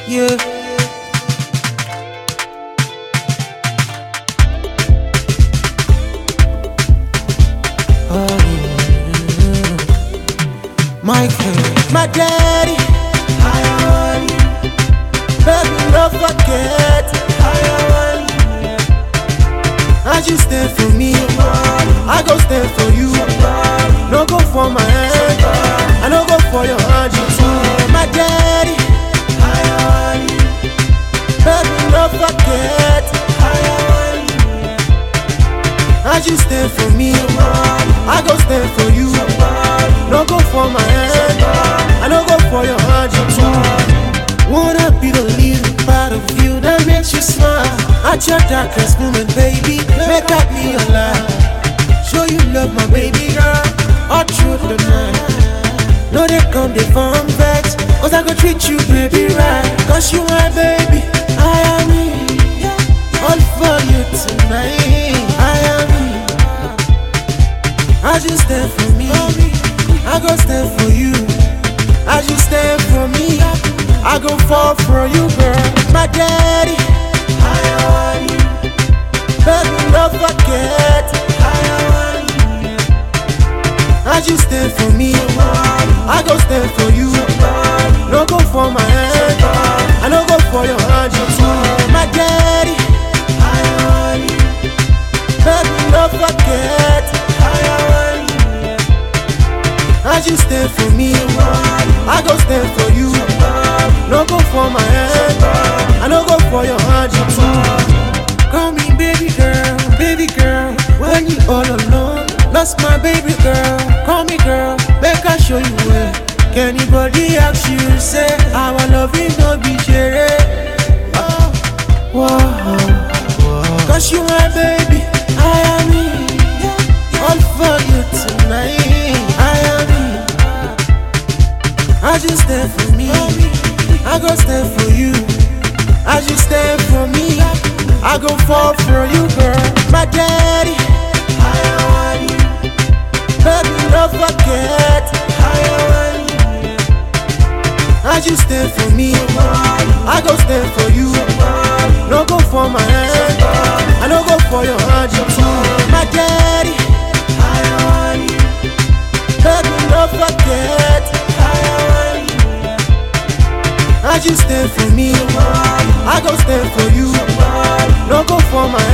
Yeah. Oh, yeah. Michael, my daddy, I want you. Baby, don't forget, I want you. As you stand for me, I go stand for you. No go for my hand, I no go for your hand. You too, my daddy, I want you. Baby, don't forget, I want you. As you stand for me, I go stand for you. No go for my hand, I no go for your hand. You too. Wanna be the little part of you that makes you smile. At your darkest moment, baby, make up me alive. Show you love, my baby girl, all through the night. No, they come, they form vex. Cause I go treat you, baby, right. Cause you my baby, I am me. All for you tonight, I am me. As you stand for me, I go stand for you. As you stand for me, I go fall for you, girl. My daddy, I want you. Baby, don't forget, I want you. As you stand for me, I go stand for you. No go for my hand, I no go for your hand, you too. My daddy, I want you. Baby, don't forget, I want you. As you stand for me, I go stand for you. No go for my hand, I no go for your hand, you too. Call me baby girl, baby girl. When you all alone, that's my baby girl. Call me girl, make I show you where. Can anybody ask you, say, our loving no be share? Oh, whoa, Cause you my baby, I am me. All for you tonight, I am me. As you stand for me, I go stand for you. As you stand for me, I go fall for you, girl. My daddy, I want you. Baby, don't forget, I want you. As you stand for me, I go stand for you. No go for my hand, I no go for your hand, you too. My daddy, I want you. Baby, don't forget, I want you. As you stand for me, I go stand for you. No go for my